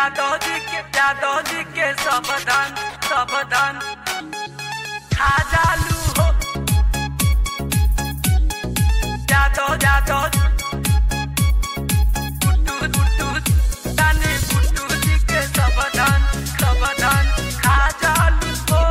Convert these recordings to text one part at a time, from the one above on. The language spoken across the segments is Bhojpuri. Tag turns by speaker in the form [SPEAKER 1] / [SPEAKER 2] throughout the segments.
[SPEAKER 1] यादव जी के यादव जी के सावधान सावधान खा जालू हो यादव यादव गुड्डू गुड्डू तानी गुड्डू जी के सावधान सावधान खा जालू हो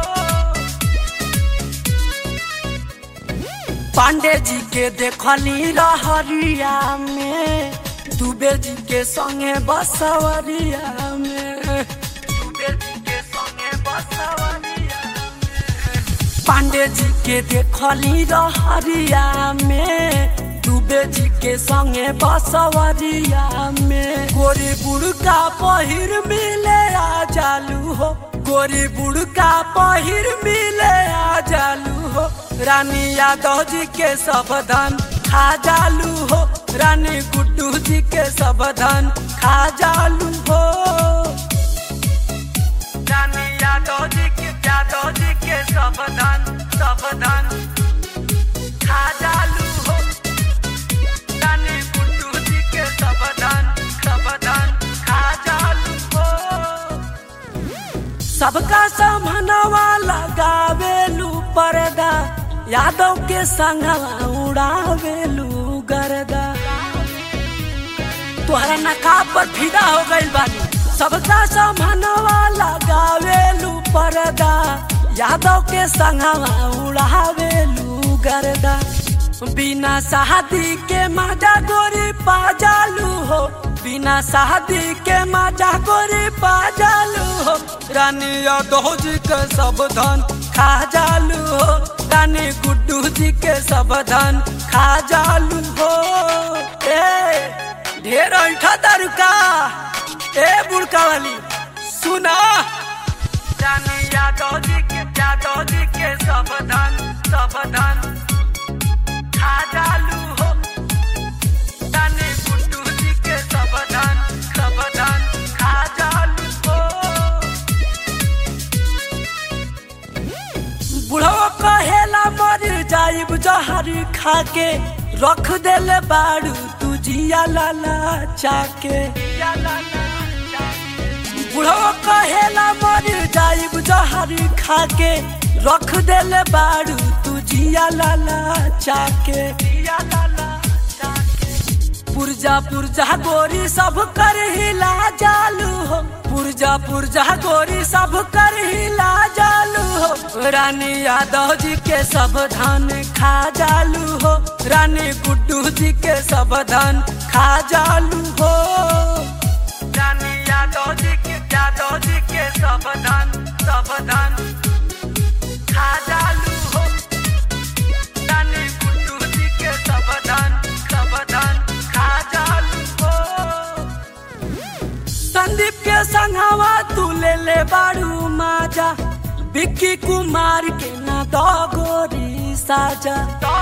[SPEAKER 1] पांडे जी के देखली रहरिया में दुबे जी के संगे बसवरिया में दुबे जी के संगे बसवरिया में पांडे जी के देखली रहरिया में दुबे जी के संगे बसवरिया में गोरी बुड़का पहिर मिले आ जालू हो गोरी बुड़का पहिर मिले आ जालू हो रानी यादव जी के सावधान खा जालू हो रानी गुड्डू जी के सावधान खा जालू हो रानी यादव जी के यादव जी के सावधान सावधान खा जालू हो रानी गुड्डू जी के सावधान सावधान खा जालू हो सबका सामनवा लगावेलू पर्दा यादव के संगवा उड़ावेलू गर्दा तोहरा नकाब पर फिदा हो गइल बानी सबका सामनवा लगावेलू पर्दा यादव के संगवा उड़ावेलू गर्दा बिना शादी के मजा गोरी पाजालू हो बिना शादी के मजा गोरी पाजालू हो रानी यादव जी के सावधान खा जालू हो रानी गुड्डू जी के सावधान खा जालू हो ए ढेर ऐठा दारुका ए बुड़का वाली सुना रानी यादव जी के यादव जी के सावधान सावधान खा जालू हो रानी गुड्डू जी के सावधान सावधान खा जालू हो बुढ़ो कहेला मर जाइब जहरी खा के रख देले बाड़ू तू जिया लाला चाके बुढ़ो कहेला मर जाइब जहरी खा के रख देले बाड़ू तू जिया लाला चाके जिया लाला चाके पुरजा पुरजा गोरी सब कर हिला जालू हो पुरजा पुरजा गोरी सब कर हिला जालू हो रानी यादव जी के सावधान खा जालू हो रानी गुड्डू जी के सावधान खा जालू हो रानी यादव जी के यादव जी के सावधान सावधान खा जालू हो रानी गुड्डू जी के सावधान सावधान खा जालू हो संदीप के संगवा तू ले ले बाड़ू माजा विक्की कुमार के ना दो गोरी साजा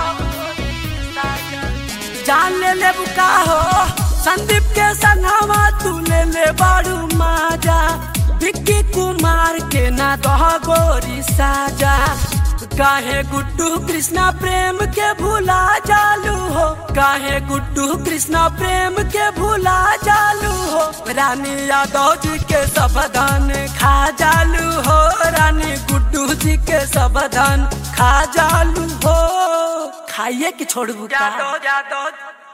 [SPEAKER 1] जान ले ले बुका हो संदीप के संगवा तू ले ले बाड़ू माजा विक्की कुमार के ना दो गोरी साजा काहे गुड्डू कृष्णा प्रेम के भूला जालू हो काहे गुड्डू कृष्णा प्रेम के भूला जालू हो रानी यादव जी के सावधान खा जालू हो रानी गुड्डू जी के सावधान खा जालू हो खाइए कि छोड़बू यादव यादव